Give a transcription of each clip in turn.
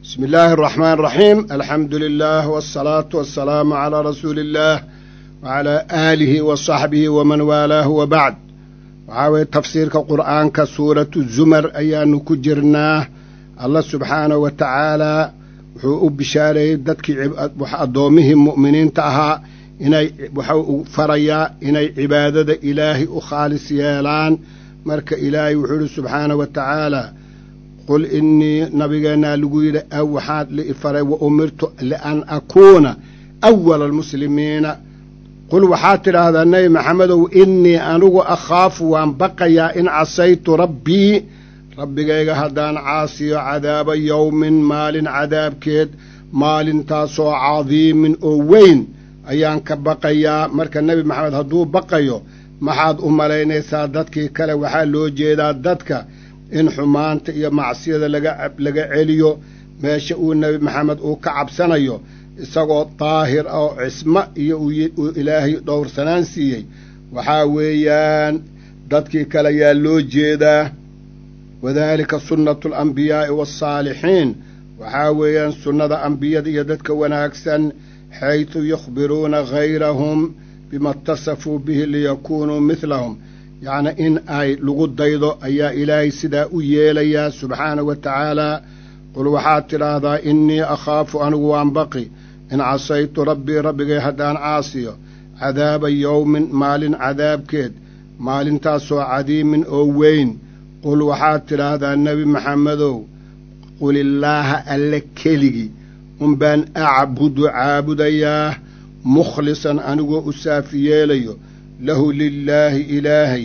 بسم الله الرحمن الرحيم الحمد لله والصلاة والسلام على رسول الله وعلى آله وصحبه ومن والاه وبعد waxaa tafsiirka qur'aanka suuratu zumar ayaanu ku jirnaa allah subxaanahu wa tacaalaa wuxuu u bishaareeyey dadkii addoommihii mu'miniinta ahaa inay waxau u farayaa inay cibaadada ilaahay u khaalis yeelaan marka ilaahay wuxuu yidhi subxaanahu wa tacaalaa qul innii nabigeennaa lagu yidhi aw waxaad liifaray wa umirtu lian akuuna awala almuslimiina qul waxaad tidhaahdaa nebi maxamedow innii anigu akhaafu waan baqayaa in casaytu rabbii rabbigayga haddaan caasiyo cadaaba yowmin maalin cadaabkeed maalintaasoo cadiimin oo weyn ayaan ka baqayaa marka nebi maxamed hadduu baqayo maxaad u malaynaysaa dadkii kale waxaa loo jeedaa dadka in xumaanta iyo macsiyada laga celiyo meesha uu nebi maxamed uu ka cabsanayo isagoo daahir ah oo cismo iyo uu ilaahay dhowrsanaan siiyey waxaa weeyaan dadkii kale yaa loo jeedaa wadaalika sunnatu alambiyaa'i waaalsaalixiin waxaa weeyaan sunnada ambiyada iyo dadka wanaagsan xaydu yukhbiruuna hayrahum bima itasafuu bihi liyakuunuu midlahum yacni in ay lagu daydo ayaa ilaahay sidaa u yeelayaa subxaanahu wa tacaalaa qul waxaad tidhaahdaa innii akhaafu anigu waan baqi in casaytu rabbii rabbigay haddaan caasiyo cadaaba yowmin maalin cadaabkeed maalintaasoo cadiimin oo weyn qul waxaad tidhaahdaa nebi maxamedow qulillaaha alle keligii unbaan acbudu caabudayaa mukhlisan anigoo u saafi yeelayo lahu lilaahi ilaahay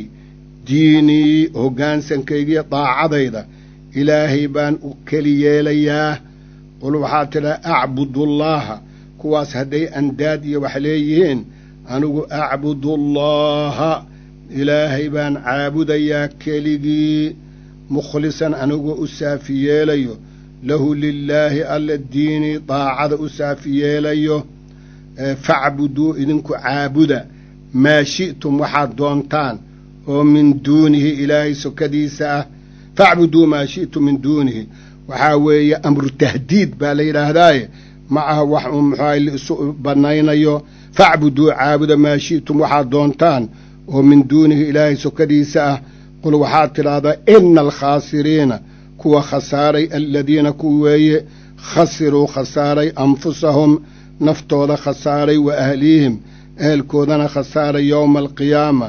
diinii hoggaansankaygiyo daacadayda ilaahay baan u keli yeelayaa qul waxaad tidhaha acbudullaaha kuwaas hadday andaad iyo wax leeyihiin anigu acbudullaaha ilaahay baan caabudayaa keligii mukhlisan anigoo u saafi yeelayo lahu lilaahi alla diinii daacada u saafi yeelayo facbuduu idinku caabuda maa shi'tum waxaad doontaan oo min duunihi ilaahay sokadiisa ah facbuduu maa shi'tum min duunihi waxaa weeye amru tahdiid baa la yidhaahdaaye ma aha wax uu muxuaha laisu bannaynayo facbuduu caabuda maa shi'tum waxaad doontaan oo min duunihi ilaahay sokadiisa ah qul waxaad tidhaahdaa ina alkhaasiriina kuwa khasaaray aladiina ku weeye khasiruu khasaaray anfusahum naftooda khasaaray wa ahlihim ehelkoodana khasaaray yowma alqiyaama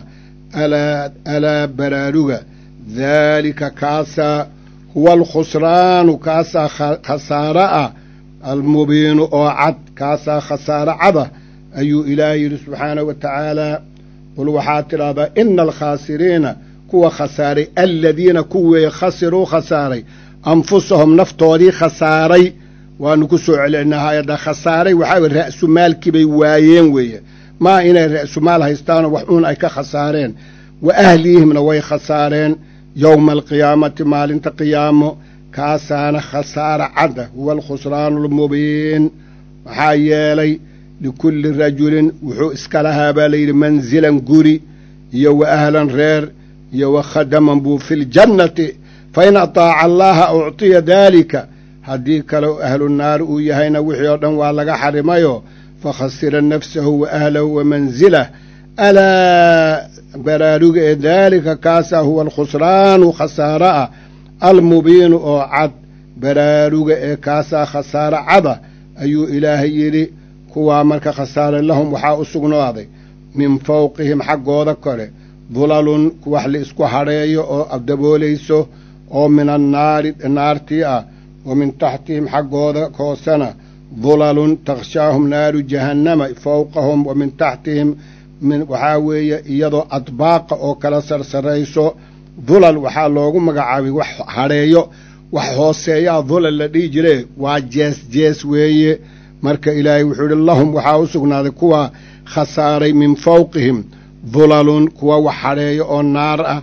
alaa baraaruga daalika kaasaa huwa alkhusraanu kaasaa khasaaro ah almubiinu oo cad kaasaa khasaaro cada ayuu ilaahay yidhi subxaanahu wa tacaalaa qul waxaad tidhaahdaa ina alkhaasiriina kuwa khasaaray aladiina kuweeye khasiruu khasaaray anfusahum naftoodii khasaaray waanu ku soo celinaa hay-adda khasaaray waxaa weye ra'sumaalkii bay waayeen weeye maa inay ra'sumaal haystaanoo wax uun ay ka khasaareen wa ahlihimna way khasaareen yowma alqiyaamati maalinta qiyaamo kaasaana khasaara cadda huwa alkhusraanu almubiin maxaa yeelay likulli rajulin wuxuu iska lahaa baa layidhi mansilan guri iyo wa ahlan reer iyo wa khadaman buu fi ljannati fa in ataaca allaaha uctiya daalika haddii kale ahlu naar uu yahayna wixii oo dhan waa laga xarimayo fakhasira nafsahu wa ahlahu wa mansilah alaa baraaruga ee daalika kaasaa huwa alkhusraanu khasaaro ah almubiinu oo cad baraaruga ee kaasaa khasaaro cada ayuu ilaahay yidhi kuwaa marka khasaare lahum waxaa u sugnaaday min fawqihim xaggooda kore dulalun wax la isku hadheeyo oo daboolayso oo min annaari naartii ah wa min taxtihim xaggooda hoosena dulalun takhshaahum naaru jahannama fowqahum wa min taxtihim waxaa weeye iyadoo adbaaqa oo kala sarsarayso dulal waxaa loogu magacaabay wax hadheeyo wax hooseeyaa dulal la dhihi jire waa jees jees weeye marka ilaahay wuxuu idhi lahum waxaa u sugnaaday kuwa khasaaray min fawqihim dulalun kuwa wax hadheeyo oo naar ah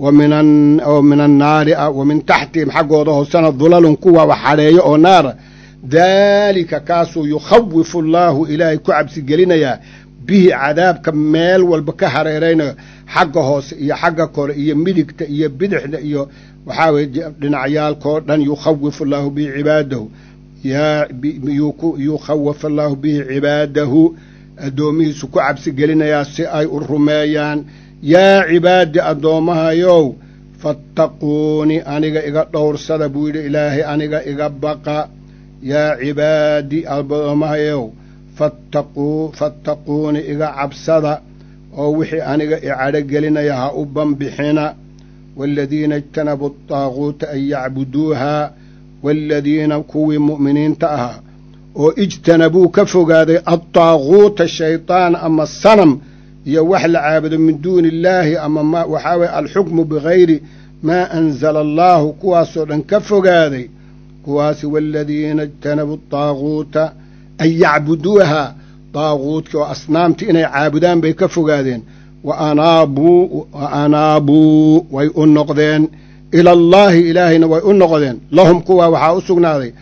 oo min annaari ah wa min taxtihim xaggooda hoosena dulalun kuwa wax hadheeyo oo naara daalika kaasuu yukhawifu allaahu ilaahay ku cabsigelinayaa bihi cadaabka meel walba ka hareeraynayo xagga hoose iyo xagga kore iyo midigta iyo bidixda iyo waxaa weye dhinacyaalkoo dhan yukhawifu allaahu bihi cibaadahu yukhawafa allaahu bihi cibaadahu addoomihiisu ku cabsi gelinayaa si ay u rumeeyaan yaa cibaadi addoommahayow fattaquuni aniga iga dhowrsada buu yidhi ilaahay aniga iga baqa yaa cibaadi addoommahayow fattaquu fattaquuni iga cabsada oo wixii aniga i cadhogelinaya ha u banbixina waaladiina ijtanabuu adaaguuta an yacbuduuhaa waaladiina kuwii mu'miniinta ahaa oo ijtanabuu ka fogaaday addaaguuta shaydaan ama sanam iyo wax la caabudo min duuni illaahi ama ma waxaa weye alxukmu bigayri maa anzala allaahu kuwaasoo dhan ka fogaaday kuwaasi waaladiina ijtanabuu daaguuta an yacbuduuhaa daaguudkii oo asnaamtii inay caabudaan bay ka fogaadeen wa anaabuu wa anaabuu way u noqdeen ila allaahi ilaahayna way u noqdeen lahum kuwaa waxaa u sugnaaday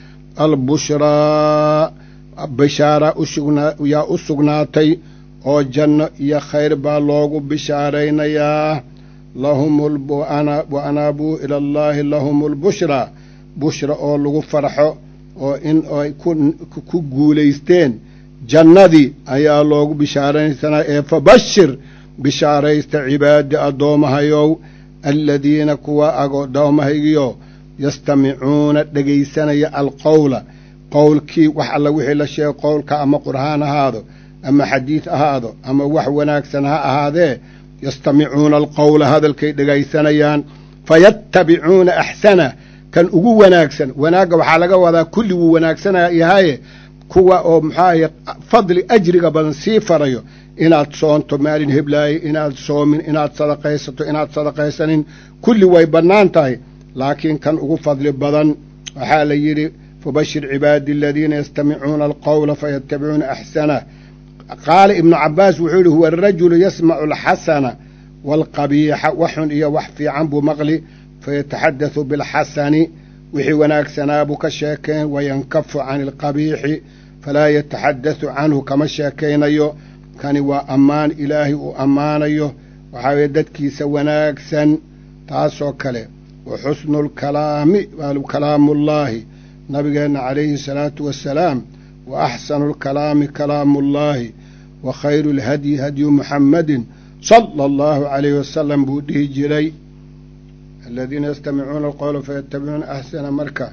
albushraa bishaara yaa u sugnaatay oo janno iyo khayr baa loogu bishaaraynayaa lahum wa anaabuu ila allaahi lahum albushraa bushra oo lagu farxo oo in ay ku guulaysteen jannadii ayaa loogu bishaaraysanaa ee fabashir bishaaraysta cibaadi addoomahayow aladiina kuwa addoommahaygiyo yastamicuuna dhegaysanaya alqowla qowlkii wax alla wixii la sheego qowlka ama qur'aan ahaado ama xadiid ahaado ama wax wanaagsan ha ahaadee yastamicuuna alqowla hadalkay dhegaysanayaan fayattabicuuna axsana kan ugu wanaagsan wanaagga waxaa laga wadaa kulli wuu wanaagsanaya yahaye kuwa oo muxuahaye fadli ajriga badan sii farayo inaad soonto maalin heblaaye inaad soomin inaad sadaqaysato inaad sadaqaysanin kulli way bannaan tahay laakiin kan ugu fadli badan waxaa la yidhi fabashir cibaadi aladiina yastamicuuna alqowla fayattabicuuna axsanah qaala ibnu cabbaas wuxuu yihi huwa arajulu yasmacu alxasana waalqabiixa waxxun iyo wax fiican buu maqli fayataxaddathu bilxasani wixii wanaagsanaa buu ka sheekayn wayankafu cani alqabiixi falaa yataxaddathu canhu kama sheekaynayo kani waa ammaan ilaahay uu ammaanayo waxaa weye dadkiisa wanaagsan taasoo kale wa xusnu lkalaami kalaamuullaahi nabigeenna calayhi salaatu wassalaam wa axsanu lkalaami kalaamuullaahi wa khayru lhadyi hadyu muxammadin sala allahu calayhi wasalam buu dhihi jiray aladiina yastamicuuna alqowla fayattabicuuna axsana marka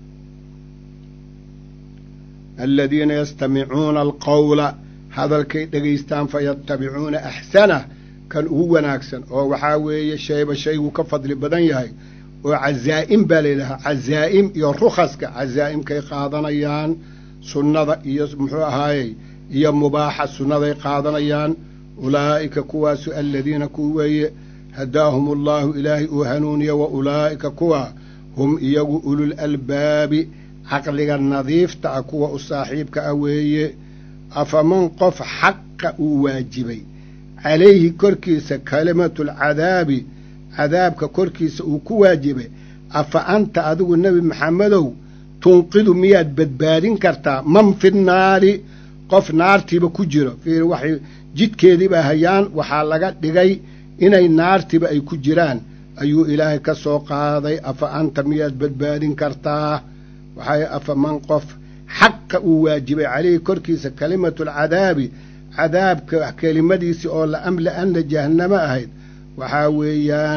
aladiina yastamicuuna alqowla hadalkay dhegaystaan fayattabicuuna axsanah kan ugu wanaagsan oo waxaa weeye shayba shayguu ka fadli badan yahay oo cazaa'im baa layidhahaa cazaa'im iyo rukhaska cazaa'imkay qaadanayaan sunnada iyo muxuu ahaayey iyo mubaaxa sunnaday qaadanayaan ulaa'ika kuwaasu aladiina kuwa weeye hadaahum allaahu ilaahay uu hanuuniya wa ulaa'ika kuwa hum iyagu ulul albaabi caqliga nadiifta ah kuwa u saaxiibka ah weeye afaman qof xaqa uu waajibay calayhi korkiisa kalimatulcadaabi cadaabka korkiisa uu ku waajibay afa anta adigu nebi maxamedow tunqidu miyaad badbaadin kartaa man fi nnaari qof naartiiba ku jiro fiir waxay jidkeediiba hayaan waxaa laga dhigay inay naartiba ay ku jiraan ayuu ilaahay ka soo qaaday afa anta miyaad badbaadin kartaa waxay afa man qof xaqa uu waajibay calayhi korkiisa kalimatulcadaabi cadaabka kelimadiisii oo la amla-anna jahannamo ahayd waxaa weeyaan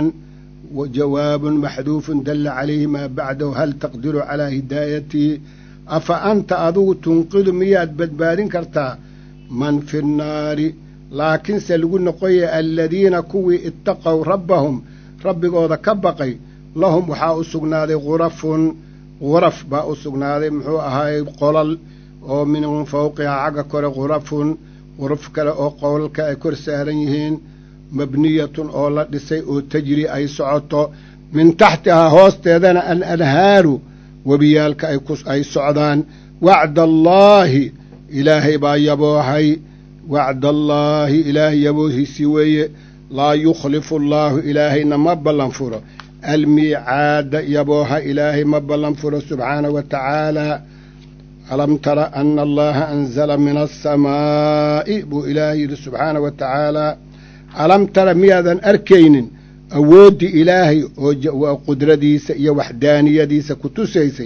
jawaabun maxduufun dalla calayhi maa bacdahu hal taqdiru calaa hidaayatii afa anta adigu tunqidu miyaad badbaadin kartaa man fi nnaari laakiinse lagu noqoya aladiina kuwii ittaqow rabbahum rabbigooda ka baqay lahum waxaa u sugnaaday khurafun khuraf baa u sugnaaday muxuu ahaayey qolal oo min fawqihaa xagga kore khurafun khuraf kale oo qolalka ay kor saaran yihiin mabniyatun oo la dhisay oo tajri ay socoto min taxtihaa hoosteedana al anhaaru webiyaalka ay socdaan wacda allaahi ilaahay baa yaboohay wacdaallaahi ilaahay yaboohiisii weeye laa yukhlifu allaahu ilaahayna ma ballan furo almiicaada yabooha ilaahay ma ballan furo subxaanahu wa tacaala alam tara ana allaha anzala min alsamaa'i buu ilaahay yidhi subxaanahu wa tacaala alam tara miyaadan arkaynin awooddii ilaahay oo qudradiisa iyo waxdaaniyadiisa ku tusaysay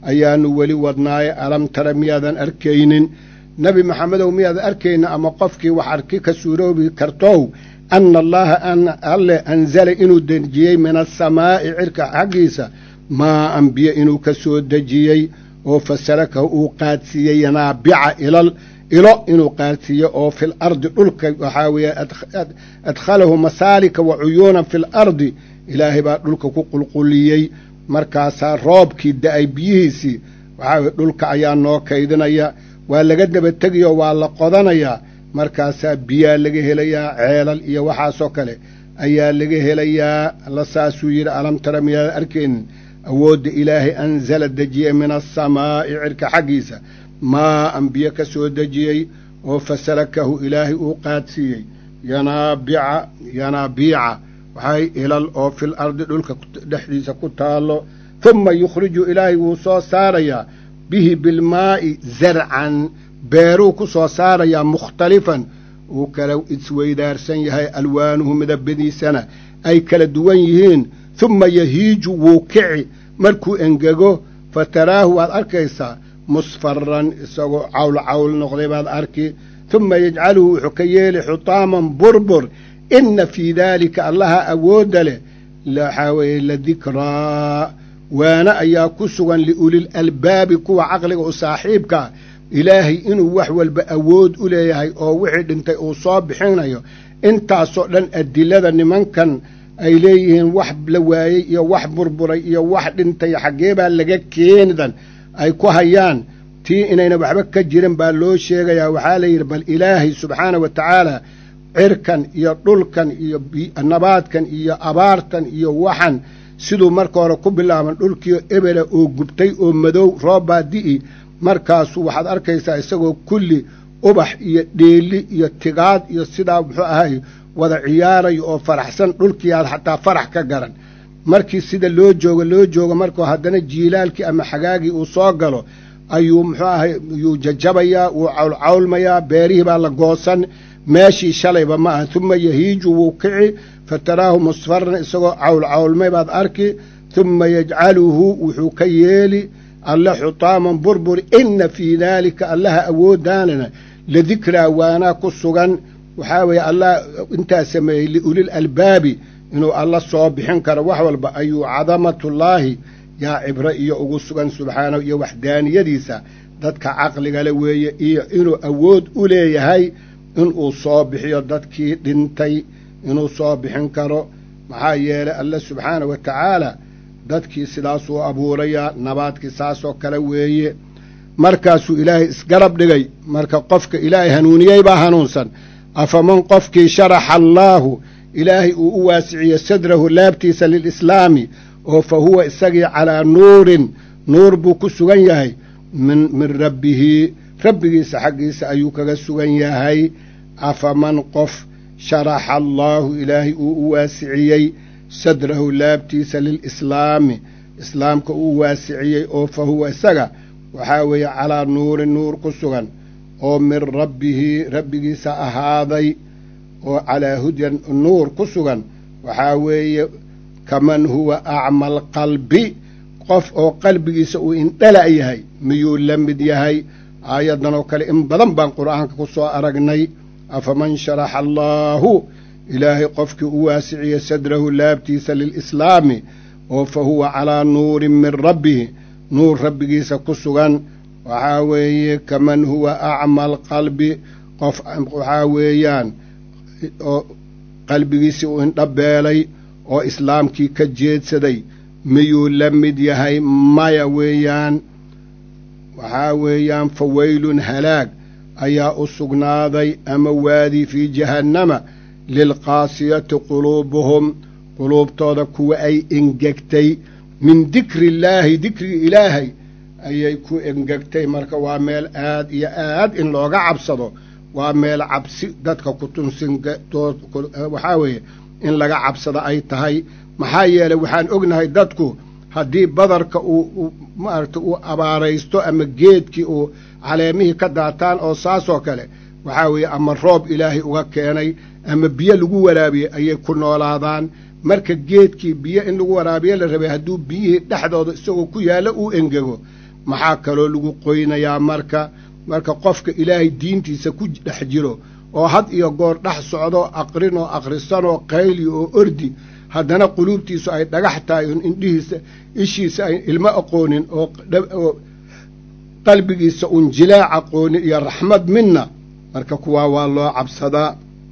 ayaanu weli wadnaaye alam tara miyaadan arkaynin nebi maxamedow miyaadan arkaynin ama qofkii wax arki ka suuroobi kartow anna allaaha alle anzala inuu dejiyey min asamaa'i cirka xaggiisa maa an biyo inuu ka soo dejiyey oo fasalakahu uu qaadsiiyey yanaabica ilal ilo inuu qaadsiiyo oo fil ardi dhulka waxaa weeye adkhalahu masaalika wa cuyuunan fil ardi ilaahay baa dhulka ku qulquliyey markaasaa roobkii da-ay biyihiisii waxaa weye dhulka ayaa noo kaydinaya waa laga daba tegayo waa la qodanayaa markaasaa biyaa laga helayaa ceelal iyo waxaasoo kale ayaa laga helayaa alla saasuu yidhi alam tara miyaadan arkaynin awoodda ilaahay anzala dejiyey min asamaa'i cirka xaggiisa maa an biyo ka soo dejiyey oo fasalakahu ilaahay uu qaadsiiyey yanaabica yanaabiica waxay ilal oo fil ardi dhulka dhexdiisa ku taallo humma yukhriju ilaahay wuu soo saarayaa bihi bilmaa'i zarcan beeruu ku soo saarayaa mukhtalifan uu kala isweydaarsan yahay alwaanuhu midabadiisana ay kala duwan yihiin humma yahiiju wuu kici markuu engego fa taraahu waad arkaysaa musfaran isagoo cawl cawl noqday baad arki humma yajcaluhu wuxuu ka yeeli xutaaman burbur inna fii daalika allaha awoodda leh waxaa weeye ladikraa waana ayaa ku sugan liulil albaabi kuwa caqliga u saaxiibkaa ilaahay inuu wax walba awood u leeyahay oo wixii dhintay uu soo bixinayo intaasoo dhan adilada nimankan ay leeyihiin wax la waayey iyo wax burburay iyo wax dhintay xaggee baa laga keenidan ay ku hayaan tii inayna waxba ka jirin baa loo sheegayaa waxaa la yidhi bal ilaahay subxaana wa tacaala cirkan iyo dhulkan iyo nabaadkan iyo abaartan iyo waxan siduu marka hore ku bilaaban dhulkiio ebela oo gubtay oo madow roobbaa di'i markaasuu waxaad arkaysaa isagoo kulli ubax iyo dheeli iyo tigaad iyo sidaa muxuu ahay wada ciyaarayo oo faraxsan dhulkiiaad xataa farax ka garan markii sida loo joogo loo joogo markuu haddana jiilaalkii ama xagaagii uu soo galo ayuu muxuu ahay yuu jajabayaa wuu cawlcawlmayaa beerihii baa la goosan meeshii shalayba ma aha humma yahiiju wuu kici fa taraahu musfaran isagoo cawlcawlmay baad arki humma yajcaluhu wuxuu ka yeeli alle xutaaman burbur inna fii daalika allaha awooddaanana ladikraa waanaa ku sugan waxaa weeye allah intaa sameeyey liulil albaabi inuu alla soo bixin karo wax walba ayuu cadamatullaahi yaa cibro iyo ugu sugan subxaanahu iyo waxdaaniyadiisa dadka caqligale weeye iyo inuu awood u leeyahay inuu soo bixiyo dadkii dhintay inuu soo bixin karo maxaa yeelay alle subxaana wa tacaala dadkii sidaasuu abuurayaa nabaadkii saasoo kale weeye markaasuu ilaahay isgarab dhigay marka qofka ilaahay hanuuniyey baa hanuunsan afaman qofkii sharaxa allaahu ilaahay uu u waasiciye sadrahu laabtiisa lilislaami oo fa huwa isagii calaa nuurin nuur buu ku sugan yahay min min rabbihi rabbigiisa xaggiisa ayuu kaga sugan yahay afaman qof sharaxa allaahu ilaahay uu u waasiciyey sadrahu laabtiisa lilislaami islaamka uu waasiciyey oo fa huwa isaga waxaa weeye calaa nuurin nuur ku sugan oo min rabbihi rabbigiisa ahaaday oo calaa hudyan nuur ku sugan waxaa weeye kaman huwa acma alqalbi qof oo qalbigiisa uu indhala yahay miyuu la mid yahay aayaddan oo kale in badan baan qur'aanka ku soo aragnay afaman sharaxa allaahu ilaahay qofkii u waasiciye sadrahu laabtiisa lilislaami oo fa huwa calaa nuurin min rabbihi nuur rabbigiisa ku sugan waxaa weeye kaman huwa acma alqalbi qof waxaa weeyaan oo qalbigiisii uu indhabeelay oo islaamkii ka jeedsaday miyuu la mid yahay maya weeyaan waxaa weeyaan fa weylun halaag ayaa u sugnaaday ama waadi fii jahannama lilqaasiyati quluubuhum quluubtooda kuwa ay engegtay min dikri illaahi dikrigi ilaahay ayay ku engegtay marka waa meel aad iyo aad in looga cabsado waa meel cabsi dadka kutunsinwaxaa weeye in laga cabsado ay tahay maxaa yeelay waxaan ognahay dadku haddii badarka uu maaragta uu abaaraysto ama geedkii uu caleemihii ka daataan oo saasoo kale waxaa weeye ama roob ilaahay uga keenay ama biyo lagu waraabiyey ayay ku noolaadaan marka geedkii biyo in lagu waraabiyo la rabay hadduu biyihii dhexdooda isagoo ku yaallo uu engego maxaa kaloo lagu qoynayaa marka marka qofka ilaahay diintiisa ku dhex jiro oo had iyo goor dhex socdoo aqrin oo akhrisanoo qayli oo ordi haddana quluubtiisu ay dhagax tahay on indhihiisa ishiisa ay ilmo aqoonin oo qalbigiisa un jilaac aqoonin iyo raxmad midna marka kuwaa waa loo cabsadaa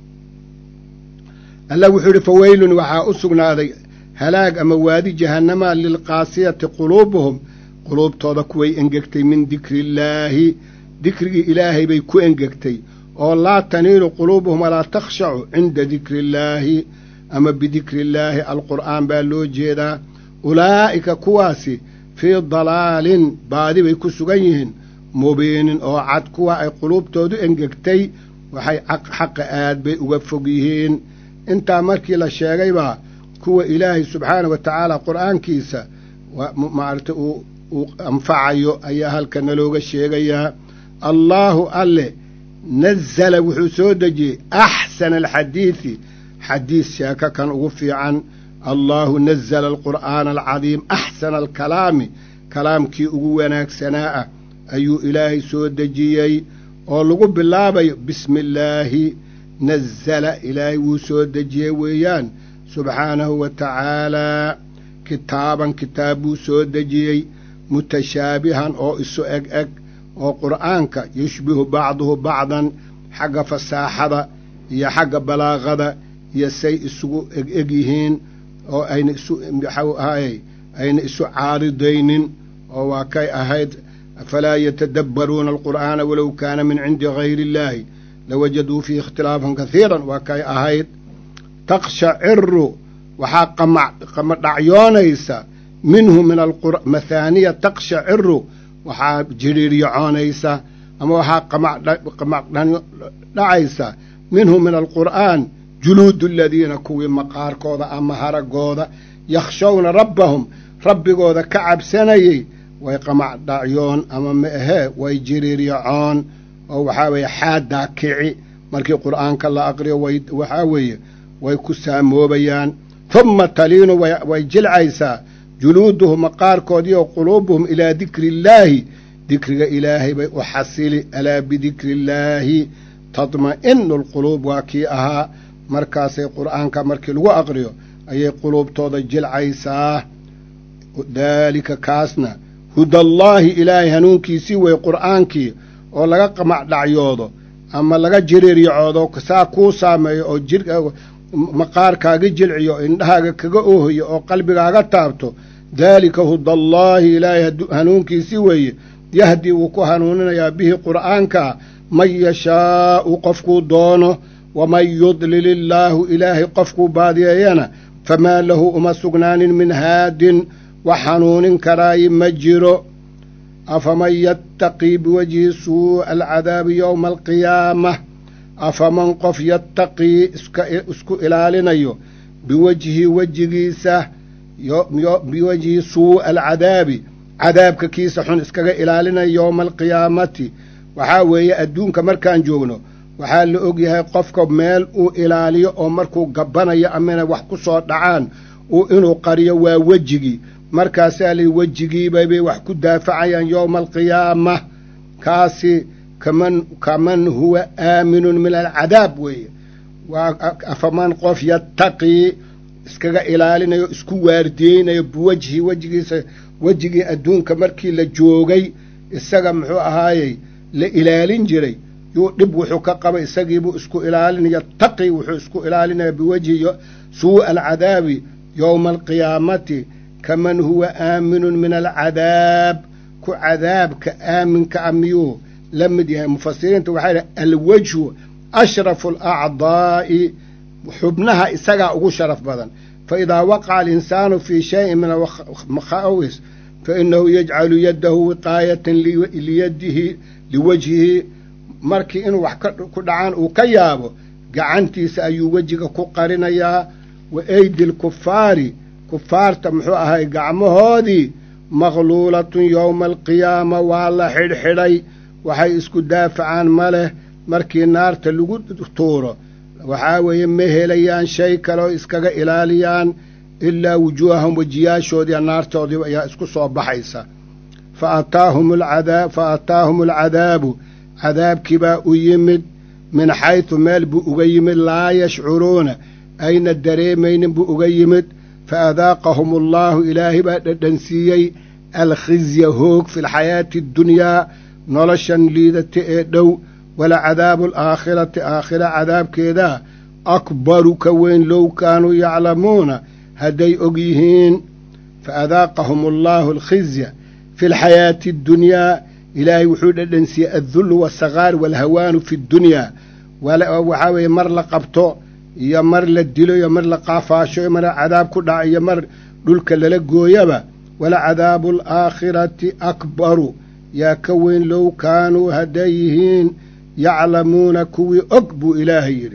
allah wuxuu yidhi faweylun waxaa u sugnaaday halaag ama waadi jahannama lilqaasiyati quluubuhum quluubtooda kuway engegtay min dikrillaahi dikrigii ilaahay bay ku engegtay oo laa taniilu quluubuhum walaa takhshacu cinda dikrillaahi ama bidikrillaahi alqur'aan baa loo jeedaa ulaa'ika kuwaasi fii dalaalin baadi bay ku sugan yihiin mubiinin oo cad kuwa ay quluubtoodu engegtay waxay xaqa aad bay uga fog yihiin intaa markii la sheegaybaa kuwa ilaahay subxaana wa tacaala qur'aankiisa maaragtay uu anfacayo ayaa halka nalooga sheegayaa allaahu alle nazala wuxuu soo dejiyey axsana alxadiidi xadiis sheeko kan ugu fiican allaahu nazala alqur'aana alcadiim axsana alkalaami kalaamkii ugu wanaagsanaa ah ayuu ilaahay soo dejiyey oo lagu bilaabayo bismi illaahi nazala ilaahay wuu soo dejiyey weeyaan subxaanahu wa tacaalaa kitaaban kitaab buu soo dejiyey mutashaabihan oo isu eg eg oo qur'aanka yushbihu bacduhu bacdan xagga fasaaxada iyo xagga balaaqada iyo say isugu eg eg yihiin oo ayna isu maxau ahaayey ayna isu caaridaynin oo waa kay ahayd afalaa yatadabbaruuna alqur'aana walow kaana min cindi gayri illaahi lawajaduu fiihi ikhtilaafan kasiiran waa kay ahayd taqshaciru waxaa qamadhacyoonaysa minhu min mathaaniya taqshaciru waxaa jiriiryacoonaysa ama waxaa qamadhacaysa minhu min alqur'aan juluudu aladiina kuwii maqaarkooda ama haragooda yakhshawna rabbahum rabbigooda ka cabsanayey way qamadhacyoon ama ma ahee way jiriiryacoon oo waxaa weeye xaaddaa kici markii qur'aanka la aqriyo waxaa weeye way ku saamoobayaan humma taliinu way jilcaysaa juluuduhum maqaarkoodii oo quluubuhum ilaa dikri illaahi dikriga ilaahay bay u xasili alaa bidikri illaahi tadma'inu alquluub waa kii ahaa markaasay qur'aanka markii lagu aqriyo ayay quluubtooda jilcaysaa daalika kaasna hudallaahi ilaahay hanuunkiisii wey qur'aankii oo laga qamacdhacyoodo ama laga jiriiryacoodo saa kuu saameeyo oo jir maqaarkaaga jilciyo indhahaaga kaga oohayo oo qalbigaaga taabto daalika hudallaahi ilaahay hanuunkiisii weeye yahdii wuu ku hanuuninayaa bihi qur'aanka man yashaa'u qofkuu doono waman yudlil illaahu ilaahay qofkuu baadiyeeyana famaa lahu uma sugnaanin min haadin wax hanuunin karaayi ma jiro afaman yattaqii biwajhi suu'a alcadaabi yowma alqiyaamah afaman qof yattaqii isku ilaalinayo biwajhi wejigiisa biwajhi suu'a alcadaabi cadaabka kiisa xun iskaga ilaalinaya yowma alqiyaamati waxaa weeye adduunka markaan joogno waxaa la og yahay qofka meel uu ilaaliyo oo markuu gabbanayo amana wax ku soo dhacaan uu inuu qariyo waa wejigii markaasaa layihi wejigiibaybay wax ku daafacayaan yowma alqiyaama kaasi kaman kaman huwa aaminun min alcadaab weeye waa afaman qof yattaqii iskaga ilaalinayo isku waardiyeynayo biwajhi wejigiisa wejigii adduunka markii la joogay isaga muxuu ahaayey la ilaalin jiray yuu dhib wuxuu ka qaba isagiibuu isku ilaalinaya taqi wuxuu isku ilaalinaya biwajhi suu'a alcadaabi yowma alqiyaamati kaman huwa aaminun min alcadaab ku cadaabka aaminka a miyuu la mid yahay mufasiriinta waxay dhahay alwajhu ashrafu alacdaa'i xubnaha isagaa ugu sharaf badan faidaa waqaca alinsaanu fii shayin min almakhawis fainahu yajcalu yaddahu wiqaayatan liyadihi liwajhihi markii inuu wax ku dhacaan uu ka yaabo gacantiisa ayuu wejiga ku qarinayaa wa eydi lkufaari kufaarta muxuu ahay gacmahoodii maqluulatun yowma alqiyaama waa la xidhxidhay waxay isku daafacaan ma leh markii naarta lagu tuuro waxaa weeye ma helayaan shay kaleoo iskaga ilaaliyaan ilaa wujuuhahum wejiyaashoodii naartoodii ayaa isku soo baxaysa faataahum alcadaab fa ataahum alcadaabu cadaabkii baa u yimid min xaytu meel buu uga yimid laa yashcuruuna ayna dareemaynin buu uga yimid fa adaaqahum allaahu ilaahay baa dhadhansiiyey alkhizya hoog fi lxayaati addunyaa noloshan liidata ee dhow walacadaabu alaakhirati aakhira cadaabkeedaa akbaru ka weyn low kaanuu yaclamuuna hadday og yihiin fa adaaqahum allaahu alkhizya fi lxayaati addunyaa ilaahay wuxuu dhadhansiiyey addullu waasagaar waalhawaanu fi ddunyaa waxaa weeye mar la qabto iyo mar la dilo iyo mar la qaafaasho iyo mar cadaab ku dhaca iyo mar dhulka lala gooyaba walacadaabu alaakhirati akbaru yaa ka weyn low kaanuu hadday yihiin yaclamuuna kuwii og buu ilaahay yidhi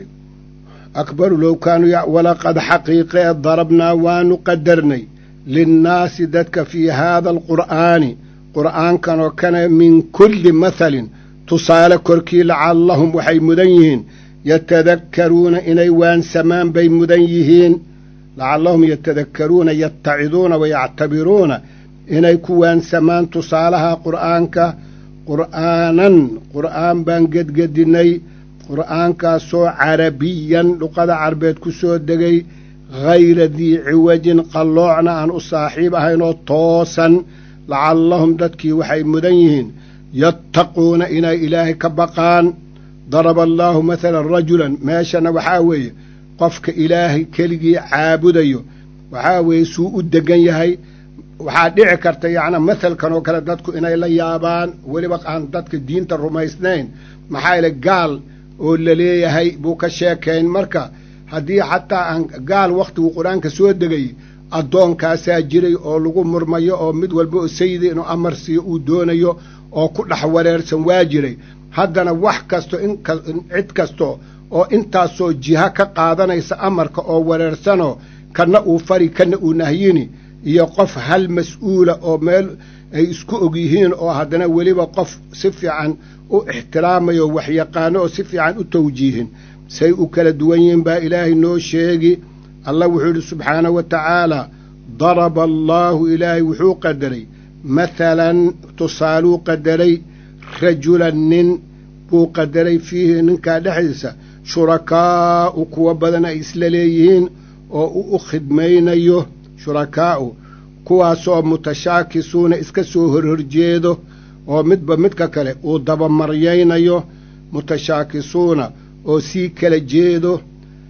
akbaru low kaanuu walaqad xaqiiqee darabnaa waanu qadarnay linnaasi dadka fii haada alqur'aani qur'aankan oo kana min kulli mathalin tusaale korkii lacallahum waxay mudan yihiin yatadakkaruuna inay waansamaan bay mudan yihiin lacallahum yatadakkaruuna yattaciduuna wayactabiruuna inay ku waansamaan tusaalaha qur'aanka qur'aanan qur'aan baan gedgedinnay qur'aankaasoo carabiyan luqada carbeed ku soo degay hayra dii ciwajin qalloocna aan u saaxiib ahaynoo toosan lacallahum dadkii waxay mudan yihiin yattaquuna inay ilaahay ka baqaan daraba allaahu mathalan rajulan meeshana waxaa weeye qofka ilaahay keligii caabudayo waxaa weeye suu u degan yahay waxaa dhici karta yacnaa mathalkan oo kale dadku inay la yaabaan weliba aan dadka diinta rumaysnayn maxaa yeele gaal oo la leeyahay buu ka sheekayn marka haddii xataa aan gaal wakhtiguu qur-aanka soo degay addoonkaasaa jiray oo lagu murmayo oo mid walba oo sayida inuu amar siiyo uu doonayo oo ku dhex wareersan waa jiray haddana wax kasto incid kasto oo intaasoo jiha ka qaadanaysa amarka oo wareersanoo kanna uu fari kanna uu nahyini iyo qof hal mas-uula oo meel ay isku og yihiin oo haddana weliba qof si fiican u ixtiraamayo waxyaqaano oo si fiican u tawjiihin say u kala duwan yihiin baa ilaahay noo sheegi allah wuxuu yidhi subxaanahu wa tacaalaa daraba allaahu ilaahay wuxuu qadaray mathalan tusaaluu qadaray rajulan nin buu qadaray fiihi ninkaa dhexdiisa shurakaa'u kuwa badan ay isla leeyihiin oo u u khidmaynayo shurakaa'u kuwaasoo mutashaakisuuna iska soo horhorjeedo oo midba midka kale uu dabamaryaynayo mutashaakisuuna oo sii kala jeedo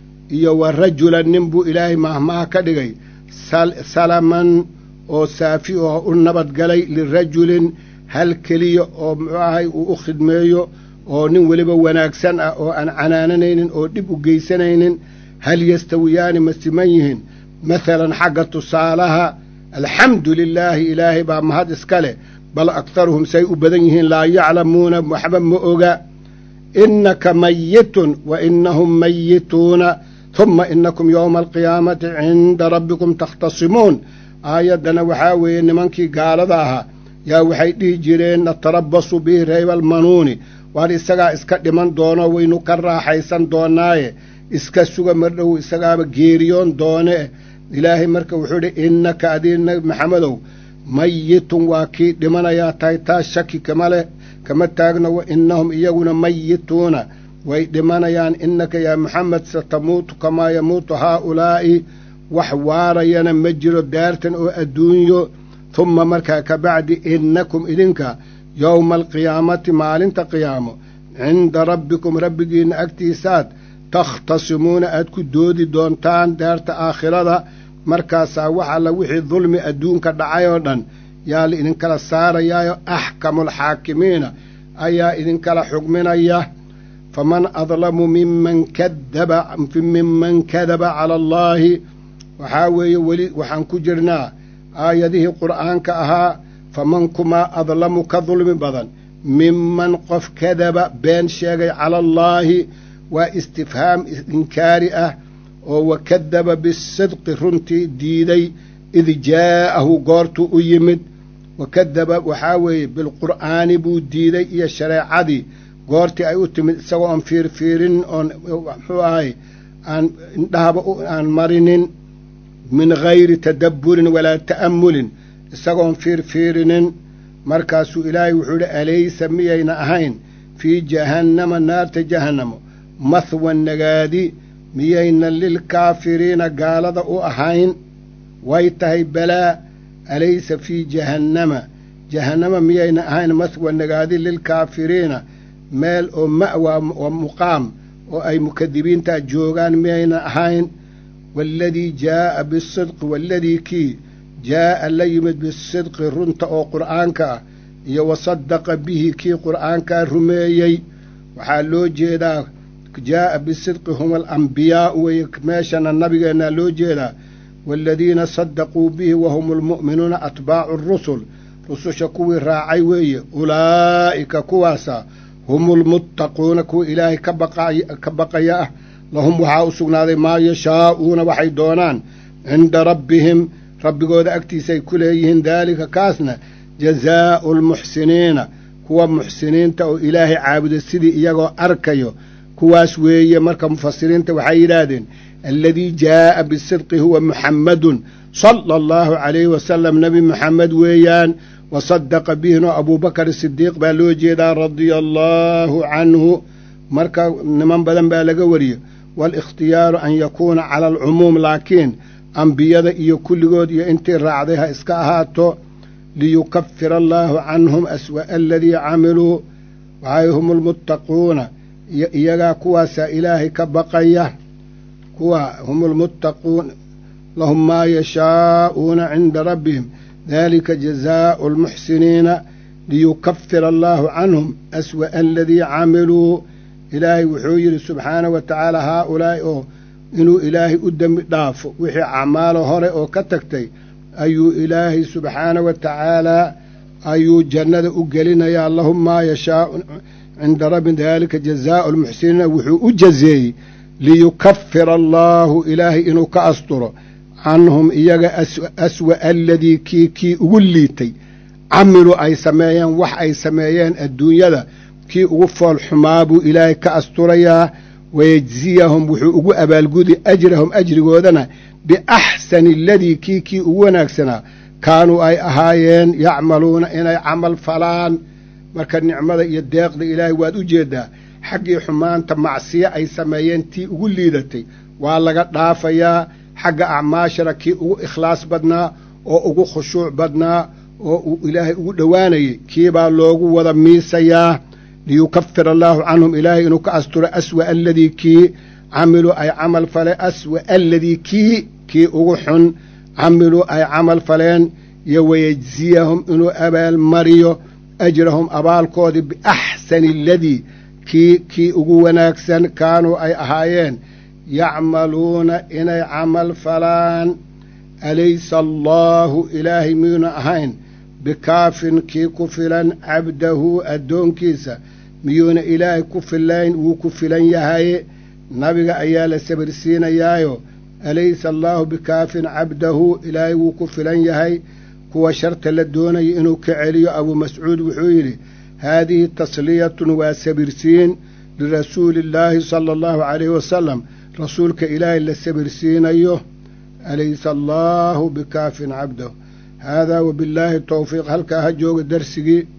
iyo wa rajulan nin buu ilaahay mahmaha ka dhigay salaman oo saafi oo u nabadgalay lirajulin hal keliya oo muxuu ahay uu u khidmeeyo oo nin weliba wanaagsan ah oo aan canaananaynin oo dhib u geysanaynin hal yastawiyaani ma siman yihiin mathalan xagga tusaalaha alxamdu lilaahi ilaahay baa mahad iska leh bal aktaruhum say u badan yihiin laa yaclamuuna waxba ma oga innaka mayitun wa innahum mayituuna huma inakum yowma alqiyaamati cinda rabbikum takhtasimuun aayaddana waxaa weeye nimankii gaalada ahaa yaa waxay dhihi jireen natarabasu bihi rayba almanuuni waar isagaa iska dhiman doono waynu ka raaxaysan doonaaye iska suga mardhow isagaaba geeriyoon doone ilaahay marka wuxuu idhi innaka adii nabi maxamedow mayitun waa kii dhimanayaa tahay taas shaki kama leh kama taagno wa innahum iyaguna mayituuna way dhimanayaan innaka yaa maxamed satamuutu kamaa yamuutu haaulaa'i wax waarayana ma jiro daartan oo adduunyo humma markaa ka bacdi innakum idinka yowma alqiyaamati maalinta qiyaamo cinda rabbikum rabbigiinna agtiisaad takhtasimuuna aad ku doodi doontaan daarta aakhirada markaasaa wax alla wixii dulmi adduunka dhacay oo dhan yaa la idinkala saarayaayo axkamulxaakimiina ayaa idinkala xugminaya faman adlamu miman kadaba miman kadaba cala allaahi waxaa weeye weli waxaan ku jirnaa aayadihii qur'aanka ahaa faman kumaa adlamu ka dulmi badan miman qof kadaba been sheegay cala allaahi waa istifhaam inkaari ah oo wakadaba bisidqi runtii diiday id jaa'ahu goortuu u yimid wakadaba waxaa weeye bilqur'aani buu diiday iyo shareecadii goortii ay u timid isagoo aan fiirfiirin oon muxuu ahay aan indhahaba aan marinin min gayri tadabburin walaa ta'ammulin isagoon fiirfiirinin markaasuu ilaahay wuxuu idhi alaysa miyayna ahayn fii jahannama naarta jahannamo mahwan nagaadi miyayna lilkaafiriina gaalada u ahayn way tahay balaa alaysa fii jahannama jahannama miyayna ahayn mahwan nagaadi lilkaafiriina meel oo ma'wa oo muqaam oo ay mukadibiintaa joogaan miyayna ahayn waaladii jaa'a bisidqi waaladii kii jaa'a la yimid bisidqi runta oo qur'aanka ah iyo wasadaqa bihi kii qur'aankaa rumeeyey waxaa loo jeedaa jaa'a bisidqi hum alambiyaa'u weye meeshana nabigeennaa loo jeedaa waaladiina sadaquu bihi wahum almu'minuuna atbaacu arusul rususha kuwii raacay weeye ulaa'ika kuwaasa hum ulmuttaquuna kuwa ilaahay ka baqaya ah lahum waxaa u sugnaaday maa yashaa'uuna waxay doonaan cinda rabbihim rabbigooda agtiisaay ku leeyihiin daalika kaasna jazaa'u almuxsiniina kuwa muxsiniinta oo ilaahay caabuda sidii iyagoo arkayo kuwaas weeye marka mufasiriinta waxay yidhaahdeen aladii jaa'a bisidqi huwa muxammadun sala allahu calayhi wasalam nebi muxamed weeyaan wasadaqa bihinoo abuubakar sidiiq baa loo jeedaa radia allaahu canhu marka niman badan baa laga wariyey waalikhtiyaaru an yakuuna cala alcumuum laakiin ambiyada iyo kulligood iyo intii raacday ha iska ahaato liyukafira allaahu canhum aswa'a aladii camiluu waxay hum almuttaquuna iyagaa kuwaasaa ilaahay ka baqaya kuwa hum almuttaquun lahum maa yashaa'uuna cinda rabbihim dalika jazaa'u almuxsiniina liyukafira allaahu canhum aswa'a aladii camiluu ilaahay wuxuu yidhi subxaana wa tacaala haaulaa'i oo inuu ilaahay u dembi dhaafo wixii acmaalo hore oo ka tagtay ayuu ilaahay subxaana wa tacaalaa ayuu jannada u gelinayaa lahum maa yashaau cinda rabbi daalika jazaa'u almuxsiniina wuxuu u jazeeyey liyukafira allaahu ilaahay inuu ka asturo canhum iyaga aswa'a aladii kii kii ugu liitay camilu ay sameeyeen wax ay sameeyeen adduunyada kii ugu fool xumaa buu ilaahay ka asturayaa wayejziyahum wuxuu ugu abaalgudi ajrahum ajrigoodana biaxsani aladii kii kii ugu wanaagsanaa kaanuu ay ahaayeen yacmaluuna inay camal falaan marka nicmada iyo deeqda ilaahay waad u jeeddaa xaggii xumaanta macsiyo ay sameeyeen tii ugu liidatay waa laga dhaafayaa xagga acmaashana kii ugu ikhlaas badnaa oo ugu khushuuc badnaa oo uu ilaahay ugu dhowaanayay kiibaa loogu wada miisayaa liyukafir allaahu canhum ilaahay inuu ka asturo aswa'a aladii kii camiluu ay camal faleen aswa'a aladii kii kii ugu xun camiluu ay camal faleen iyo wayejziyahum inuu abaalmariyo ajrahum abaalkoodii biaxsani aladii kii kii ugu wanaagsan kaanuu ay ahaayeen yacmaluuna inay camal falaan alaysa allaahu ilaahay miyuuna ahayn bikaafin kii ku filan cabdahu addoonkiisa miyuuna ilaahay ku filayn wuu ku filan yahaye nabiga ayaa la sabirsiinayaayo alaysa allaahu bikaafin cabdahu ilaahay wuu ku filan yahay kuwa sharta la doonaya inuu ka celiyo abuu mascuud wuxuu yidhi haadihi tasliyatun waa sabirsiin lirasuuli illaahi sala allahu calayhi wasalam rasuulka ilaahay la sabirsiinayo alaysa allaahu bikaafin cabdahu haadaa wabillaahi towfiiq halkaa ha jooga darsigii